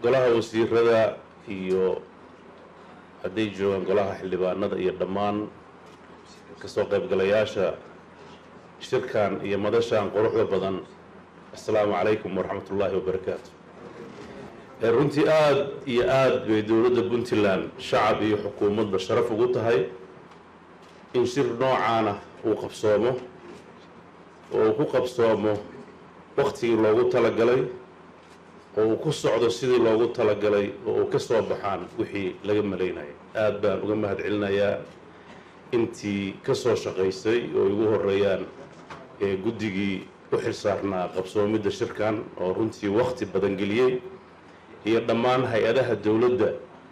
golaha wasiirada iyo hadday joogaan golaha xildhibaanada iyo dhammaan kasoo qaybgalayaasha shirkan iyo madashan quruxda badan assalaamu calaykum waraxmat ullaahi wabarakaatu runtii aada iyo aada bay dowladda puntland shacab iyo xukuumadba sharaf ugu tahay in shir noocaana uu qabsoomo oo uu ku qabsoomo waktigii loogu talagalay oo uu ku socdo sidii loogu talagalay oo uu ka soo baxaan wixii laga malaynaya aada baan uga mahad celinayaa intii ka soo shaqaysay oo igu horeeyaan ee guddigii u xilsaarnaa qabsoomidda shirkan oo runtii wakti badan geliyey iyo dhammaan hay-adaha dowladda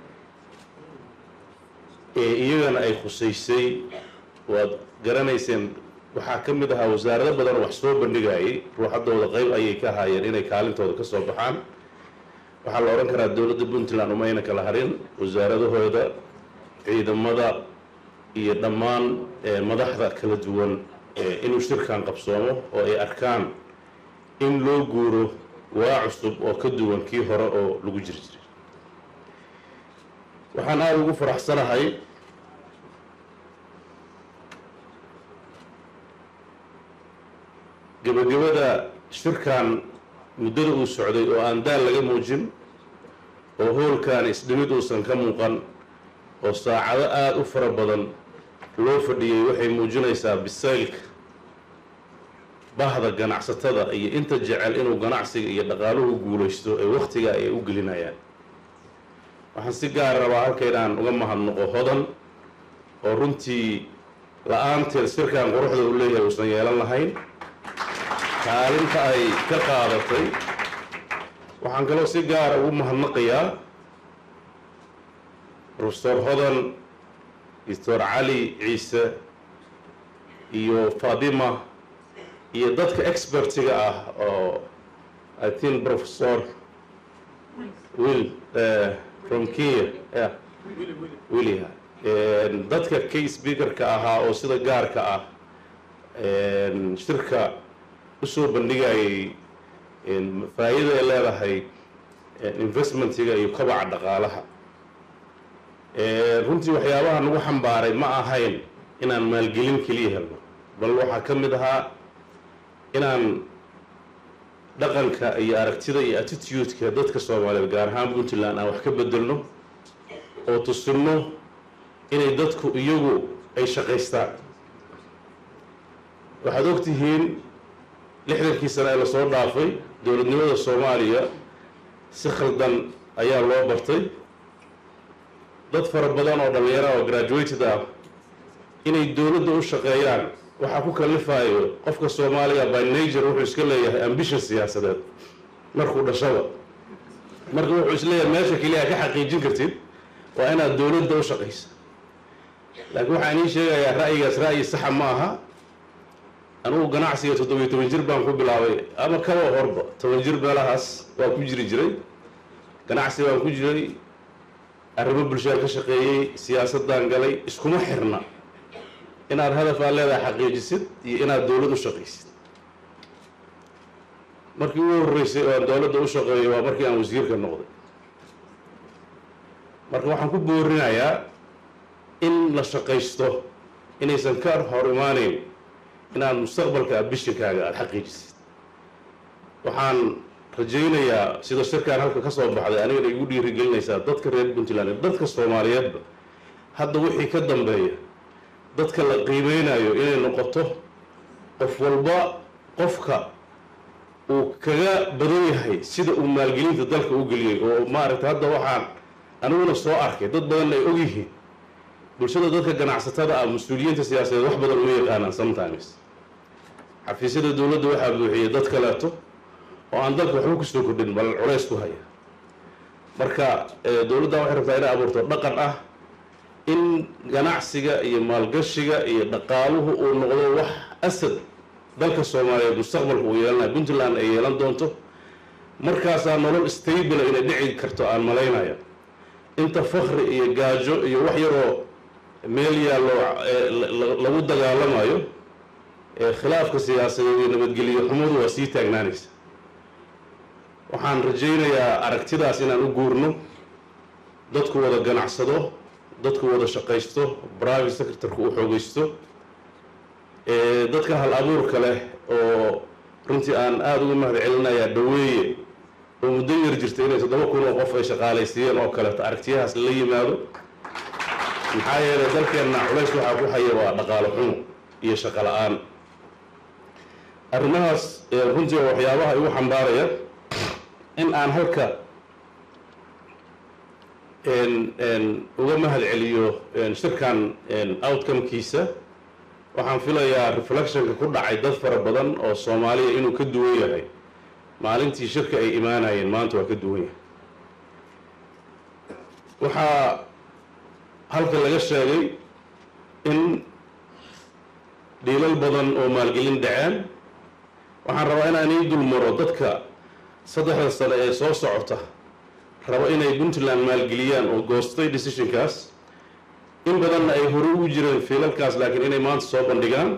ee iyagana ay khusaysay waad garanayseen waxaa ka mid ahaa wasaarado badan oo wax soo bandhigayay ruuxaddooda qeyb ayay ka haayeen inay kaalintooda ka soo baxaan waxaa la odhan karaa dowladda puntland umayna kala harin wasaaradahooda ciidamada iyo dhammaan madaxda kala duwan inuu shirkan qabsoomo oo ay arkaan in loo guuro waa cusub oo ka duwan kii hore oo lagu jiri jiray waxaan aada ugu faraxsanahay gebagabada shirkan muddada uu socday oo aan daal laga muujin oo hoolkan isdhimid uusan ka muuqan oo saacado aada u fara badan loo fadhiyey waxay muujinaysaa bisaylka bahda ganacsatada iyo inta jecel inuu ganacsiga iyo dhaqaaluhu guulaysto ee wakhtiga ay u gelinayaan waxaan si gaar rabaa halka inaan uga mahadnaqo hodan oo runtii la-aanteed shirkan quruxda uu leeyahay uusan yeelan lahayn kaalinta ay ka qaadatay waxaan kaloo si gaara ugu mahadnaqayaa profesor hodan doctor cali ciise iyo fatima iyo dadka expertiga ah oo i think professor will from kenya yeah willia dadka kay speakerka ahaa oo sida gaarka ah shirka usoo bandhigayay faa-iida ay leedahay investmentiga iyo kabaca dhaqaalaha runtii waxyaabaha nagu xambaaray ma ahayn inaan maalgelin keliya helno bal waxaa ka mid ahaa inaan dhaqanka iyo aragtida iyo attitude-ka dadka soomaaliyeed gaar ahaan puntland aan wax ka bedelno oo tusinno inay dadku iyagu ay shaqaystaan waxaad ogtihiin lixdankii sane ee lasoo dhaafay dowladnimada soomaaliya si khaldan ayaa loo bartay dad fara badan oo dhallinyara oo graduated ah inay dowladda u shaqeeyaan waxaa ku kalifayo qofka soomaaliga by nature wuxuu iska leeyahay ambition siyaasadeed markuu dhashaba marka wuxuu isleeyahay meesha keliya ka xaqiijin kartid waa inaad dowladda u shaqaysa laakiin waxaan ii sheegayaa ra'yigaas ra'yi saxa ma aha anugu ganacsiga toddobiyo toban jir baan ku bilaabay ama kaba horba toban jir meelahaas waa ku jiri jiray ganacsi baan ku jiray arrimo bulshaan ka shaqeeyey siyaasadaan galay iskuma xirna inaad hadaf aad leedahay xaqiijisid iyo inaad dowlad u shaqaysid markii ugu horreysay oo aan dowladda u shaqeeyay waa markii aan wasiirka noqday marka waxaan ku boorinayaa in la shaqaysto inaysan ka hor imaaneyn inaad mustaqbalka abishinkaaga aada xaqiijisid waxaan rajaynayaa sida shirkaan halka ka soo baxday anigana igu dhiirigelinaysaa dadka reer puntland dadka soomaaliyeedba hadda wixii ka dambeeya dadka la qiimeynayo inay noqoto qof walba qofka uu kaga badan yahay sida uu maalgelinta dalka u geliyey oo maaragtay hadda waxaan aniguna soo arkay dad badan ay ogyihiin bulshada dadka ganacsatada ah mas-uuliyiinta siyaasadeed wax badan uma yaqaanaan sometimes xafiisyada dowladda waxaa buuxiyey dad kaleeto oo aan dalka waxba kusoo kordhin bal culays ku haya marka dowladda waxay rabtaa inay abuurto dhaqan ah in ganacsiga iyo maalgashiga iyo dhaqaaluhu uu noqdo wax asad dalka soomaaliyeed mustaqbalka uu yeelanayo puntland ay yeelan doonto markaasaa nolol stable inay dhici karto aan malaynaya inta fakri iyo gaajo iyo wax yaroo meel yaallo lagu dagaalamayo khilaafka siyaasadeed iyo nabadgelyo xumadu waa sii taagnaanaysa waxaan rajaynayaa aragtidaas inaan u guurno dadku wada ganacsado dadku wada shaqaysto private secretarku uu xoogaysto dadka hal abuurka leh oo runtii aan aada uga mahad celinayaa dhaweeye oo muddo yar jirta inay toddoba kun oo qof ay shaqaalaysiiyeen oo kaleeto aragtiyahaas la yimaado maxaa yeelay dalkeenna culays waxaa ku haya waa dhaqaalo xumo iyo shaqo la-aan arrimahaas runtii waa waxyaabaha igu xambaaraya in aan halka uga mahad celiyo shirkan outcomekiisa waxaan filayaa reflectionka ku dhacay dad fara badan oo soomaaliya inuu ka duwan yahay maalintii shirka ay imaanayeen maanta waa ka duwan yahay waxaa halka laga sheegay in dhiilal badan oo maalgelin dhaceen waxaan rabaa inaan ii dul maro dadka saddexda sane ee soo socota rabo inay puntland maalgeliyaan oo goostay decisionkaas in badanna ay hore ugu jireen fiilalkaas laakiin inay maanta soo bandhigaan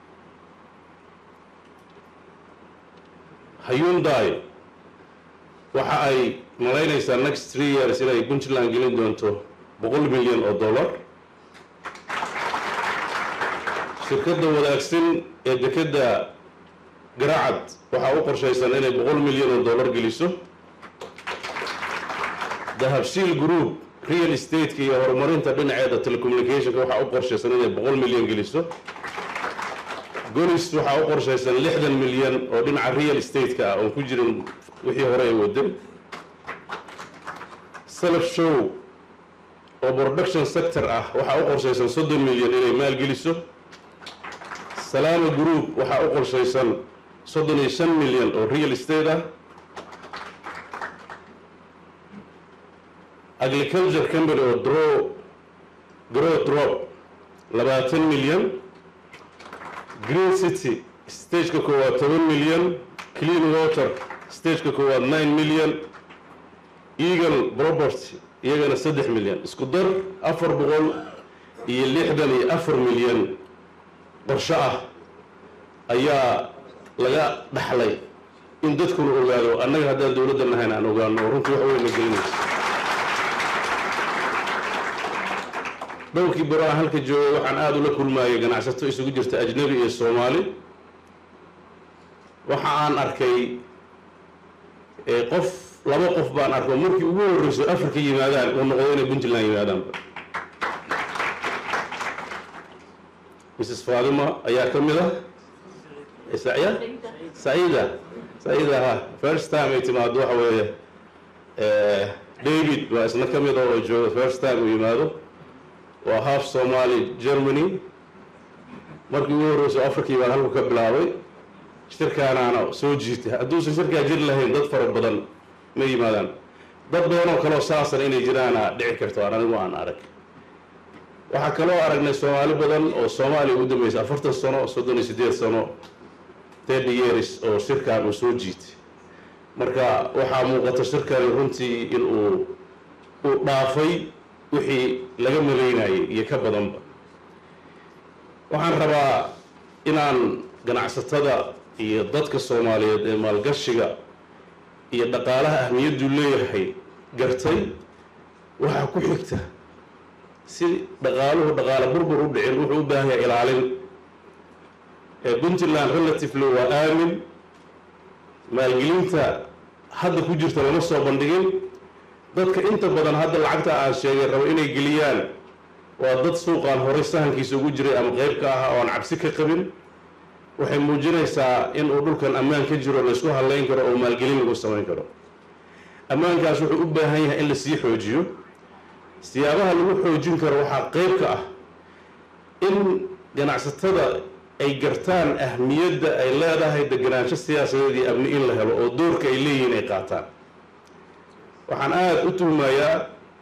hyundai waxa ay malaynaysaa next three years inay puntland gelin doonto boqol milyan oo dollar shirkadda wadaagsan ee dekedda garaacad waxaa u qorshaysan inay boqol milyan oo dollar geliso dahabshiil group real estate-ka iyo horumarinta dhinaceeda telecommunicationka waxaa u qorshaysan inay boqol milyan geliso golis waxaa u qorshaysan lixdan milyan oo dhinaca real estate-ka ah oon ku jirin wixii hore ay wadan self show oo production sector ah waxaa u qorshaysan soddon milyan inay maalgeliso salaama group waxaa u qorshaysan soddon iyo shan milyan oo real estate ah agriculture company oo dro grow drop labaatan milyan green city stageka koowaad toban milyan clean water stageka koowaad nine milyan eagle property iyagana saddex milyan isku dar afar boqol iyo lixdan iyo afar milyan qorsho ah ayaa laga dhaxlay in dadkuna ogaado annaga haddaan dowladda nahayn aan ogaano oo runtii wax weyna gelinayso dhowrkii baro aan halka joogay waxaan aada ula kulmaayay ganacsato isugu jirta ajnabi iyo soomaali waxa aan arkay qof laba qof baan arko markii ugu horreyso afrika yimaadaan uu noqdo inay puntland yimaadaanba mrs faadima ayaa ka mid ah saya saida saida ha first time ay timaado waxa weeye david baa isna ka mid ah oo jooga first time uu yimaado waa half somali germany markii ugu horreyso africa baan halku ka bilaabay shirkaanaana soo jiitay hadduusan shirkaa jir lahayn dad fara badan ma yimaadaan dad badan oo kaleo saasan inay jiraana dhici karto aan anigu aan arag waxaa kaloo aragnay soomaali badan oo soomaaliya ugu dambeysay afartan sano soddon iyo siddeed sano thirty years oo shirkan uu soo jiitay marka waxaa muuqata shirkani runtii in uu uu dhaafay wixii laga malaynayay iyo ka badanba waxaan rabaa inaan ganacsatada iyo dadka soomaaliyeed ee maalgashiga iyo dhaqaalaha ahmiyaddu leeyahay gartay waxaa ku xigta si dhaqaaluhu dhaqaalo burbur u dhicin wuxuu u baahan yahay ilaalin puntland relatively waa aamin maalgelinta hadda ku jirta lama soo bandhigin dadka inta badan hadda lacagta aan sheegay rabo inay geliyaan waa dad suuqaan horay sahankiisa ugu jiray ama qeyb ka ah oo aan cabsi ka qabin waxay muujinaysaa in uu dhulkan ammaan ka jiro laysku hadlayn karo oo maalgelin lagu samayn karo ammaankaas wuxuu u baahan yahay in lasii xoojiyo siyaabaha lagu xoojin karo waxaa qeyb ka ah in ganacsatada ay gartaan ahmiyadda ay leedahay deganaansho siyaasadeed iyo amni in la helo oo doorka ay leeyihiin ay qaataan waxaan aada u tuhmayaa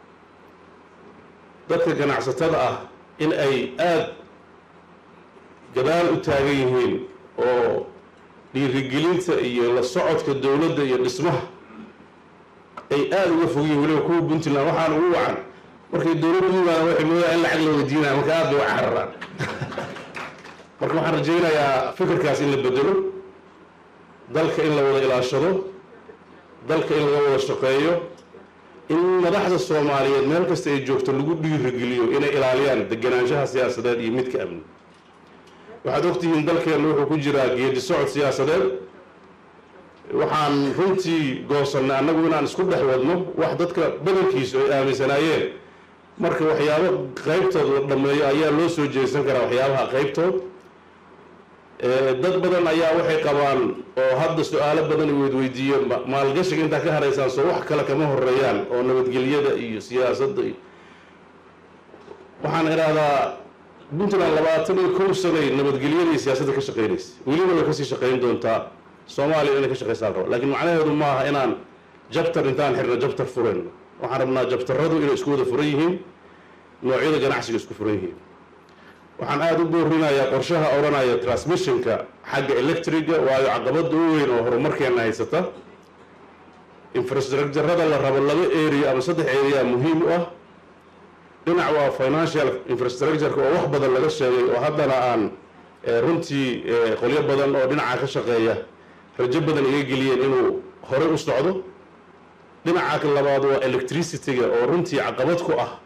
dadka ganacsatada ah in ay aada gadaal u taagan yihiin oo dhiirigelinta iyo la socodka dowladda iyo dhismaha ay aada uga fogyihin weliba kuwa puntland waxaan ugu wacan markay dowladda u yimaadaan waxay moodaa in lacag la weydiinaya marka aada bay u cararaan marka waxaan rajaynayaa fikirkaas in la bedelo dalka in la wada ilaashado dalka in laga wada shaqeeyo in madaxda soomaaliyeed meel kasta ay joogto lagu dhiirigeliyo inay ilaaliyaan deganaanshaha siyaasadeed iyo midka amni waxaad ogtihiin dalkeenna wuxuu ku jiraa geedi socod siyaasadeed waxaan runtii goosannay annagu inaan isku dhex wadno wax dadka badankiisu ay aaminsanaayeen marka waxyaabo qaybtood la dhammeeyo ayaa loo soo jeesan karaa waxyaabaha qaybtood dad badan ayaa waxay qabaan oo hadda su-aalo badan ay weydweydiiyeen maalgashiga intaa ka haraysaan soo wax kale kama horeeyaan oo nabadgelyada iyo siyaasadda iyo waxaan idhaahdaa puntland labaatan iyo kow sanay nabadgelyada iyo siyaasadda ka shaqeynaysa weliba way kasii shaqeyn doontaa soomaaliya inay ka shaqeysaan raba lakiin macnaheedu maaha inaan jabtar intaan xirna jabtar furayno waxaan rabnaa jabtarradu inay isku wada furan yihiin noocyada ganacsiga isku furan yihiin waxaan aada u boorinayaa qorshaha odhanaya transmissionka xagga electriga waayo caqabada u weyn oo horumarkeena haysata infrastructurada la rabo laba area ama saddex area muhiim u ah dhinac waa financial infrastructureka oo wax badan laga sheegay oo haddana aan runtii qolyo badan oo dhinaca ka shaqeeya rajo badan iga geliyeen inuu horey u socdo dhinaca labaad waa electricity-ga oo runtii caqabad ku ah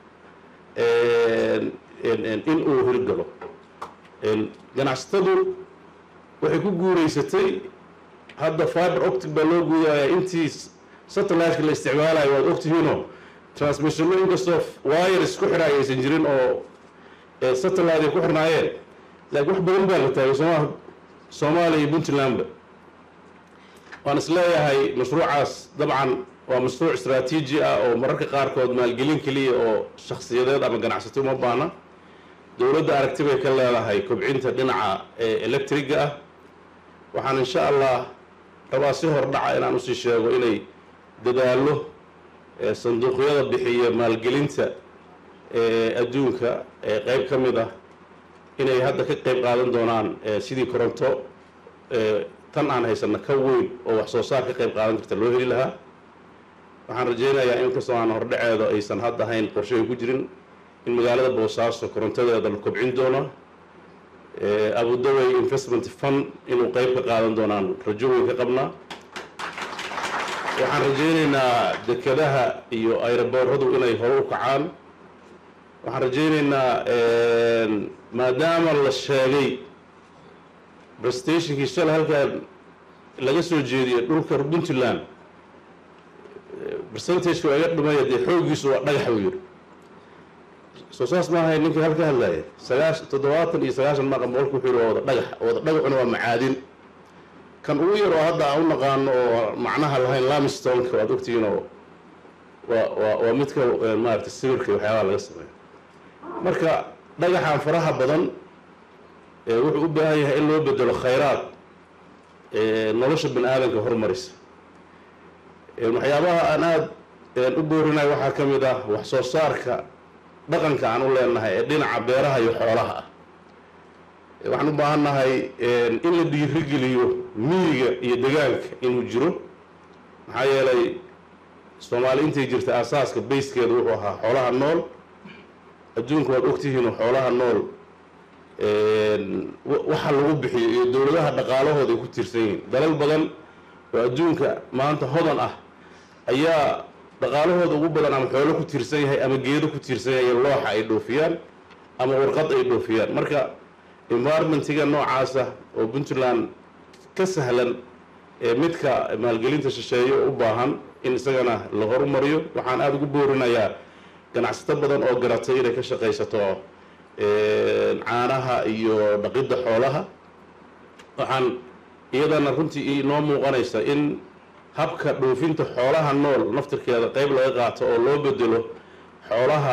in uu hirgalo ganacsatadu waxay ku guureysatay hadda fiber optic baa loo guudaya intii satelliteka la isticmaalayo waad ogtihiinoo transmissiono inkastoo wires ku xidhaay aysan jirin oo satellite ay ku xirnaayeen laakiin wax badan baa la taagay sooma soomaaliya iyo puntlandba waan is leeyahay mashruucaas dabcan waa mashruuc istraatiiji ah oo mararka qaarkood maalgelin keliya oo shakhsiyadeed ama ganacsato uma baana dowladda aragti bay ka leedahay kobcinta dhinaca electriga ah waxaan insha allah rabaa si hordhaca inaan usii sheego inay dadaalo sanduuqyada bixiya maalgelinta adduunka qeyb ka mid ah inay hadda ka qeyb qaadan doonaan sidii koronto tan aan haysano ka weyn oo wax soo saar ka qeyb qaadan karta loo heli lahaa waxaan rajeynayaa inkastoo aan hordhaceedo aysan hadda hayn qorsheay ku jirin in magaalada boosaaso korontadeeda la kobcin doono abudaway investment fund inuu qeyb ka qaadan doonaan rajo weyn ka qabnaa waxaan rajeyneynaa dekadaha iyo ayrobooradu inay hore u kacaan waxaan rajeyneynaa maadaama la sheegay prestationkii shalay halkaan laga soo jeediyay dhulka puntland percentageka waa iga dhumaya dee xooggiisu waa dhagax buu yidhi soo saas maahay ninkii halka hadlaaya sagaash toddobaatan iyo sagaashan maqan boqolka wuxuu yidhi waa wada dhagax wada dhagaxuna waa macaadin kan ugu yar oo hadda aan u naqaano oo macnaha lahayn lamstonka waad ogtihiin oo waa waa waa midka maaragtay sawirka waxyaabaha laga sameeyo marka dhagaxan faraha badan wuxuu u baahan yahay in loo bedelo khayraad nolosha bani aadamka horumarisa waxyaabaha aan aada u boorinayo waxaa ka mid ah wax soo saarka dhaqanka aan u leenahay ee dhinaca beeraha iyo xoolaha ah waxaan u baahan nahay in la dhiirigeliyo miyiga iyo degaanka inuu jiro maxaa yeelay soomaali intay jirta aasaaska bayskeeda wuxuu ahaa xoolaha nool adduunka waad ogtihiinoo xoolaha nool waxa lagu bixiyo iyo dowladaha dhaqaalahooda ay ku tiirsan yihiin dalal badan oo adduunka maanta hodan ah ayaa dhaqaalahooda ugu badan ama xoolo ku tiirsan yahay ama geedo ku tiirsan yahay looxa ay dhoofiyaan ama warqad ay dhoofiyaan marka environmentiga noocaasa oo puntland ka sahlan ee midka maalgelinta shisheeye u baahan in isagana la horumariyo waxaan aada ugu boorinayaa ganacsato badan oo garatay inay ka shaqaysato caanaha iyo dhaqidda xoolaha waxaan iyadana runtii inoo muuqanaysa in habka dhoofinta xoolaha nool naftirkeeda qeyb laga qaato oo loo bedelo xoolaha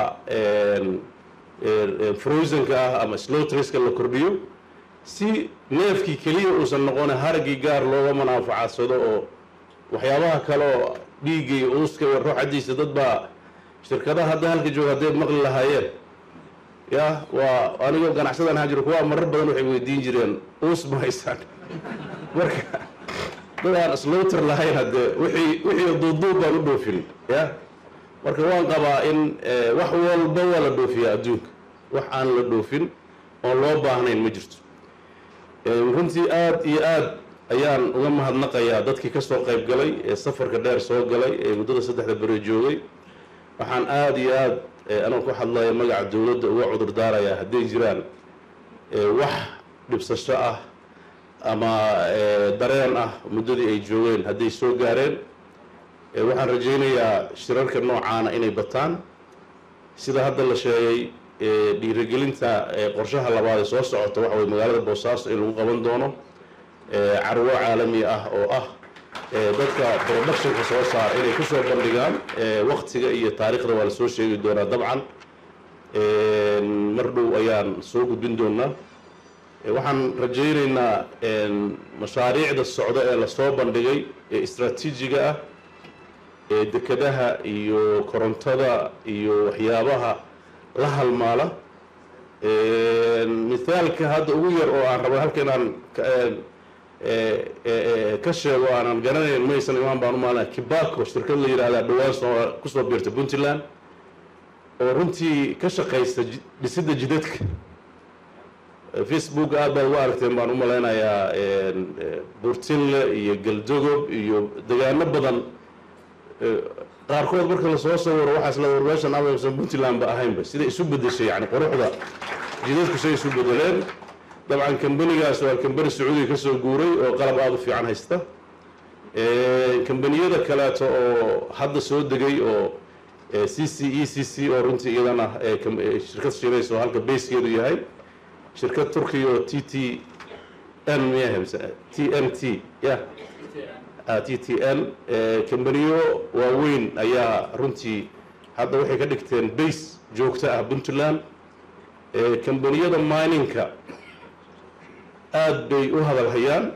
frozenka ah ama slowtriska la kordhiyo si neefkii keliya uusan noqona haragii gaar looga manaafacadsado oo waxyaabaha kale oo dhiigga iyo uuska iyo ruuxadiisa dad baa shirkadaha hadda halka jooga hadday maqli lahaayeen ya waa anigoo ganacsadan ahaan jiro kuwaa marar badan waxay weydiin jireen uus ma haysaan marka dad aan slowter lahayn haddee wixii wixii duuduub baan u dhoofin ya marka waan qabaa in wax walba waa la dhoofiyaa adduunka wax aan la dhoofin oon loo baahnayn ma jirto runtii aada iyo aada ayaan uga mahadnaqayaa dadkii ka soo qayb galay ee safarka dheer soo galay ee muddada saddexda beri joogay waxaan aada iyo aada anoo ku hadlaya magaca dowladda uga cudur daarayaa hadday jiraan wax dhibsasho ah ama dareen ah muddadii ay joogeen hadday soo gaareen waxaan rajaynayaa shirarka noocaana inay bataan sida hadda la sheegay dhiirigelinta qorshaha labaad ee soo socota waxa weye magaalada boosaaso in lagu qaban doono carwo caalami ah oo ah dadka productionka soo saara inay kusoo bandhigaan waktiga iyo taariikhda waa la soo sheegi doonaa dabcan mar dhow ayaan soo gudbin doonaa waxaan rajaynaynaa mashaariicda socdo ee lasoo bandhigay ee istraatiijiga ah ee dekadaha iyo korontada iyo waxyaabaha la halmaala mithaalka hadda ugu yar oo aan rabo halka inaan ka sheego aanan garanayn maysan imaan baan u maalina kibako shirkad la yidhahdaa dhowaan soo kusoo biirta puntland oo runtii ka shaqaysta dhisidda jidadka facebook aad baad uga aragteen baan u malaynayaa burtinle iyo galdogob iyo degaano badan qaarkood marka lasoo sawiro waxaas la war meeshan amaysan puntland ba ahaynba siday isu bedeshay yani quruxda jidadku say isu bedeleen dabcan kambanigaas waa kambani sacuudiga kasoo guuray oo qalab aada u fiican haysta kambaniyada kaleeto oo hadda soo degay oo c c e c c oo runtii iyadana shirkad shiraysa oo halka bayskeedu yahay shirkad turkiya oo t t n miyaha t n t ya t t n kambaniyo waaweyn ayaa runtii hadda waxay ka dhigteen base joogto ah puntland kambaniyada miningka aada bay u hadal hayaan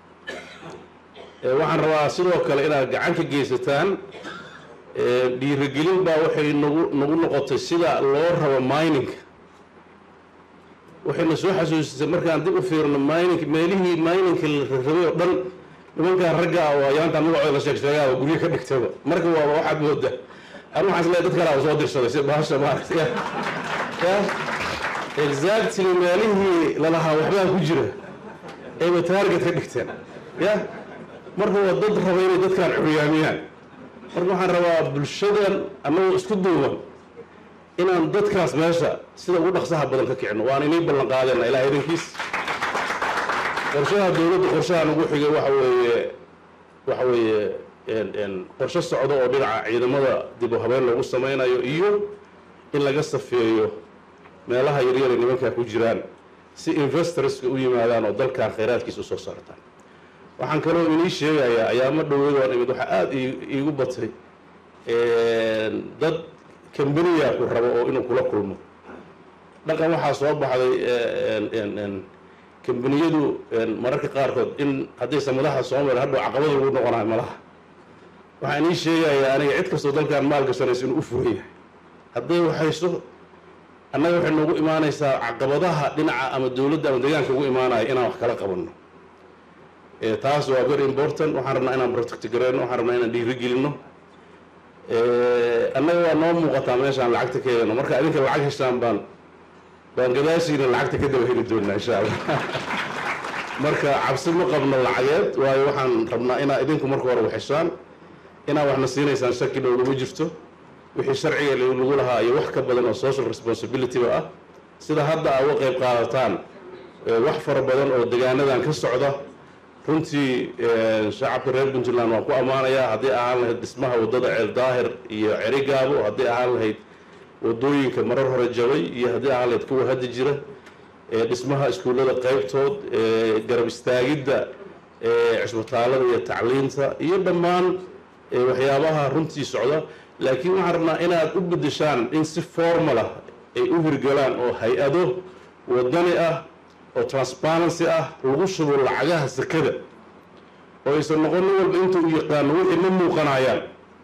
waxaan rabaa sidoo kale inaad gacan ka geysataan dhiirigelin baa waxay nagu nagu noqotay sida loo rabo miningka waxayna soo xasuusisay markaan dib u fiirno mining meelihii miningka la rabay oo dhan nimankaan ragga ah oo ayaantaan magacooda la sheeg sheegaaba guryo ka dhigtaba marka waaba waxaad mooda anu waxaan isleeyahay dad kalaa soo dirsaday si bahasha maaragtay ya exactly meelihii lalahaa waxbaa ku jira ayba taarget ka dhigteen ya marka waa dad raba inay dadkaan curyaamiyaan marka waxaan rabaa bulshadan annagoo isku duuban inaan dadkaas meesha sida ugu dhaqsaha badan ka kicino waan inay ballan qaadeenna ilaah idankiis qorshaha dowladda qorshahan ugu xigay waxa weeye waxa weeye qorshe socdo oo dhinaca ciidamada dib u habeyn loogu sameynayo iyo in laga safeeyo meelaha yaryar ay nimankaa ku jiraan si investorska u yimaadaan oo dalkan khayraadkiisa usoo saartaan waxaan kaloo inii sheegayaa ayaamo dhaweyd waan imid waxaa aada iigu batay dad kambaniya ku rabo oo inuu kula kulmo dhaqan waxaa soo baxday kambaniyadu mararka qaarkood in haddaysan madaxa soo marin hadhow caqabada lagu noqonayo malaha waxaan ii sheegayaa aniga cid kastoo dalkan maal gashanaysa inuu u furan yahay hadday waxayso annaga waxay noogu imaanaysaa caqabadaha dhinaca ama dowladda ama deegaanka ugu imaanaya inaan wax kala qabanno taas waa very important waxaan rabnaa inaan protect gareyno waxaan rabnaa inaan dhiiri gelino annaga waa noo muuqataa meeshaan lacagta ka helano marka idinka lacag heshaan baan baan gadaashiina lacagta ka daba heli doonaa insha allah marka cabsi ma qabno lacageed waayo waxaan rabnaa inaa idinku marka hore waxeshaan inaa waxna siinaysaan shaki dhow lama jirto wixii sharciga lagu lahaa iyo wax ka badan oo social responsibilityba ah sida hadda aa uga qayb qaadataan wax fara badan oo degaanadan ka socda runtii shacabka reer puntland waan ku ammaanayaa haddii ahaan lahayd dhismaha waddada ceel daahir iyo cerigaabo haddii ahaan lahayd waddooyinka marar hore jabay iyo haddii ahaan lahayd kuwa hadda jira dhismaha iskuullada qaybtood garab istaagidda cisbitaalada iyo tacliinta iyo dhammaan waxyaabaha runtii socda laakiin waxaan rabnaa inaad u beddeshaan in si formalah ay u hirgalaan oo hay-ado waddani ah oo transparency ah lagu shubo lacagaha sakada oo aysan noqon nin walba inta u yaqaano wixii ma muuqanayaan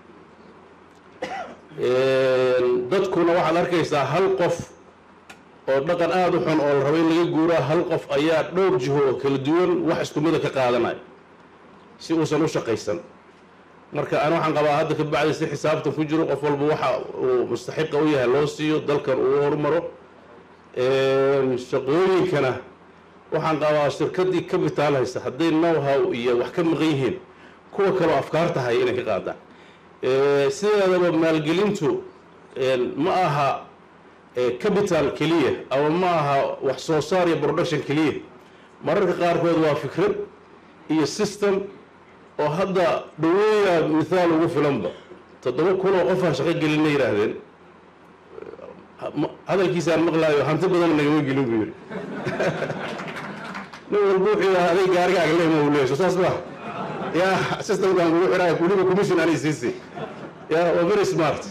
dadkuna waxaad arkaysaa hal qof oo dhaqan aada u xun oo la rabo in laga guuraa hal qof ayaa dhowr jiho oo kala duwan wax isku mida ka qaadanaya si uusan u shaqaysan marka ana waxaan qabaa hadda ka bacdi si xisaabtan ku jiro qof walba waxa uu mustaxiqa u yahay loo siiyo dalkan uu horumaro shaqooyinkana waxaan qabaa shirkaddii capital haysa hadday know-how iyo wax ka maqan yihiin kuwa kaloo afkaar tahay inay ka qaadaan sideedaba maalgelintu ma aha capital keliya ama ma aha wax soo saar iyo production keliya mararka qaarkood waa fikrad iyo system oo hadda dhaweeya mithaal ugu filanba toddoba kun oo qofaan shaqo gelinna yidhaahdeen hadalkiisaan maqlaayo hanti badan nagama gelin buu yidhi nin walba wuxuu yidhaha aday gaarigaaga lehma uu leeyahay saas ma ya systemkaan kugu xidhaya weliba commission anay siisay ya waa very smart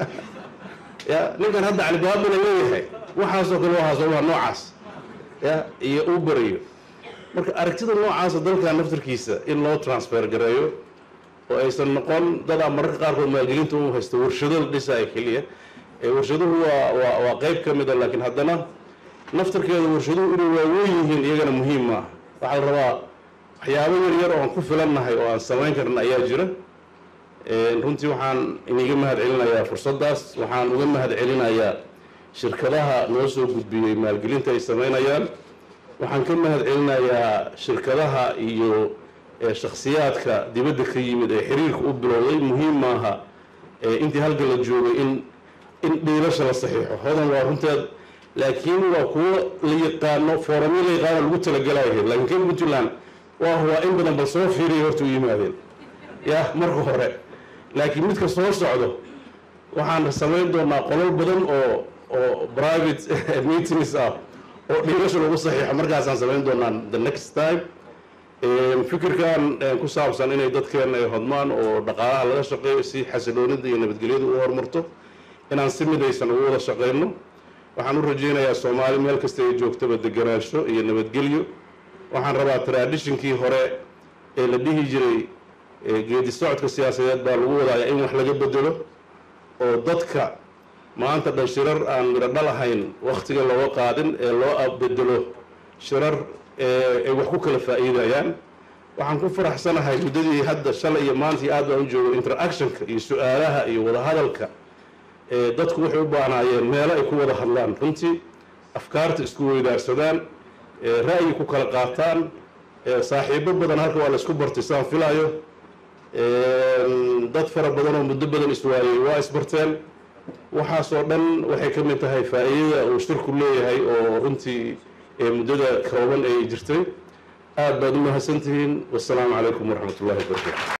ya ninkan hadda calibaabana leeyahay waxaasoo kale waxaas waa noocaas ya iyo uu barayo marka aragtida noocaasa dalkan naftarkiisa in loo transfer gareeyo oo aysan noqon dadaa mararka qaarkood maalgelinta u haysto warshado la dhisaayo keliya warshaduhu waa waa waa qeyb ka mida laakiin haddana naftarkeeda warshaduhu inay waaweyn yihiin iyagana muhiim maaha waxaa la rabaa waxyaabo yar yar oo aan ku filannahay oo aan samayn karna ayaa jira runtii waxaan iniga mahad celinayaa fursaddaas waxaan uga mahad celinayaa shirkadaha noo soo gudbiyey maalgelinta ay samaynayaan waxaan ka mahad celinayaa shirkadaha iyo shakhsiyaadka dibadda ka yimid ee xiriirka u bilowday muhiim maaha intii halka la joogay in in dhiilasha la saxiixo hodan waa runteed laakiin waa kuwo la yaqaano foorami la yaqaano lagu talagalayahay laakiin kan puntland waa waa in badan bal soo fiiriya horta u yimaadeen ya marka hore laakiin midka soo socdo waxaan samayn doonaa qolol badan oo oo private meetings ah oo dhiilasha lagu saxiixo markaasaan samayn doonaa the next time fikirkan ku saabsan inay dadkeena ay hodmaan oo dhaqaalaha laga shaqeeyo si xasiloonida iyo nabadgelyadu u horumarto inaan si midaysan ugu wada shaqeyno waxaan u rajaynayaa soomaali meel kasta ay joogtaba deganaansho iyo nabadgelyo waxaan rabaa traditionkii hore ee la dhihi jiray geedi socodka siyaasadeed baa lagu wadaaya in wax laga bedelo oo dadka maanta dhan shirar aan midho dhalahayn wakhtiga looga qaadin ee loo bedelo shirar ay wax ku kala faa'iidayaan waxaan ku faraxsanahay muddadii hadda shalay iyo maantii aad baan u joogo interactionka iyo su-aalaha iyo wadahadalka dadku waxay u baahnaayeen meelo ay ku wada hadlaan runtii afkaarta isku weydaarsadaan ra'yi ku kala qaataan saaxiibo badan halka waa la isku bartay saan filaayo dad fara badan oo muddo badan iswaayey waa isbarteen waxaasoo dhan waxay ka mid tahay faa'iidada uu shirku leeyahay oo runtii muddada kooban ay jirtay aad baad u mahadsantihiin wassalaamu calaykum waraxmat ullahi wabarakatu